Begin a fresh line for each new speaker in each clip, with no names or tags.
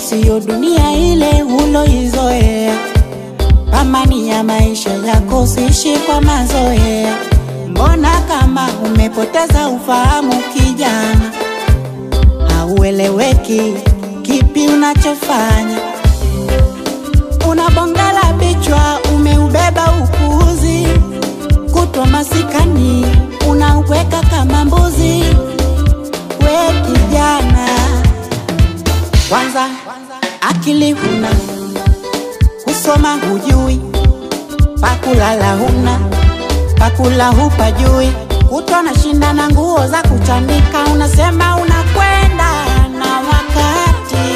siyo dunia ile uloizoea. Amani ya maisha yako siishi kwa mazoea. Mbona kama umepoteza ufahamu kijana, haueleweki kipi unachofanya. Unabongela bichwa, umeubeba upuuzi, kutwa masikani unauweka kama mbuzi. We kijana, kwanza akili huna, kusoma hujui, pakulala huna, pakula hupajui, kutwa na shinda na nguo za kuchanika, unasema unakwenda na wakati.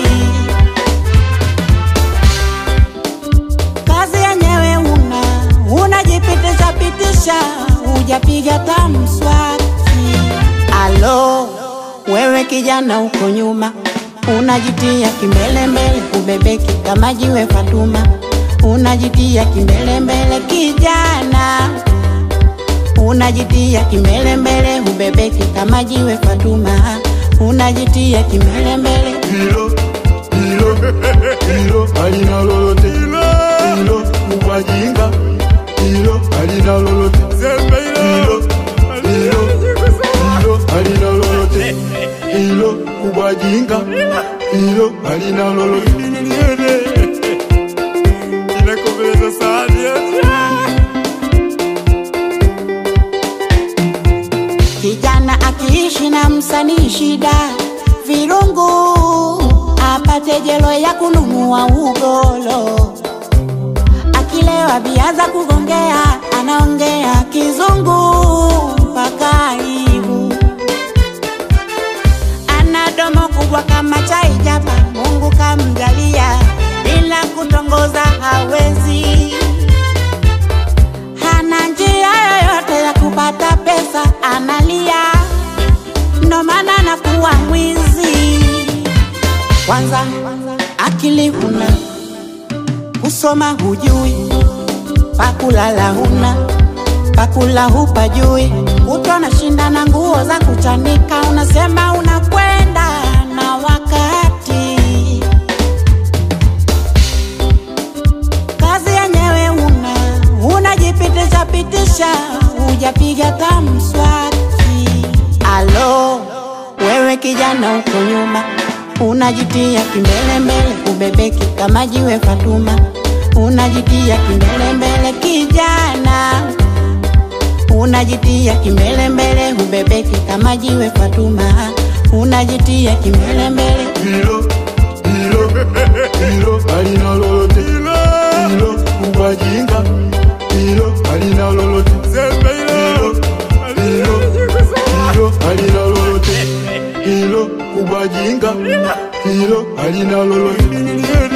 Kazi yenyewe una, unajipitisha pitisha, hujapiga tamswaki. Alo, wewe kijana uko nyuma, unajitia kimbelembele, ubebeki kama jiwe Fatuma, unajitia kimbelembele kijana, unajitia kimbelembele, ubebeki kama jiwe Fatuma, unajitia kimbelembele.
hilo hilo hilo halina lolote hilo ubajinga hilo halina lolote hilo hilo hilo halina lolote hilo ubajinga hilo halina lolote inakomeleza sana
Kijana akiishi na msanii shida, virungu apate jelo ya kununua ugolo. Akilewa biaza kugongea, anaongea kizungu mpaka aibu. Ana domo kubwa kama chai japa, Mungu kamjalia, bila kutongoza hawezi hana njia yoyote ya kupata pesa, analia, ndo maana anakuwa mwizi. Kwanza akili huna, kusoma hujui, pakulala huna, pakula hupajui, kutwa na shinda na nguo za kuchanika, unasema unakwenda na wakati. kazi yenyewe una, unajipitisha pitisha, hujapiga tamswaki. Alo, wewe kijana uko nyuma, unajitia kimbelembele, ubebeki kama jiwe Fatuma, unajitia kimbelembele kijana, unajitia kimbelembele, ubebeki kama jiwe Fatuma, unajitia kimbelembele.
hilo hilo hilo halina lolote hilo ubajinga hilo halina lolote hilo hilo hilo halina lolote hilo ubajinga hilo halina lolote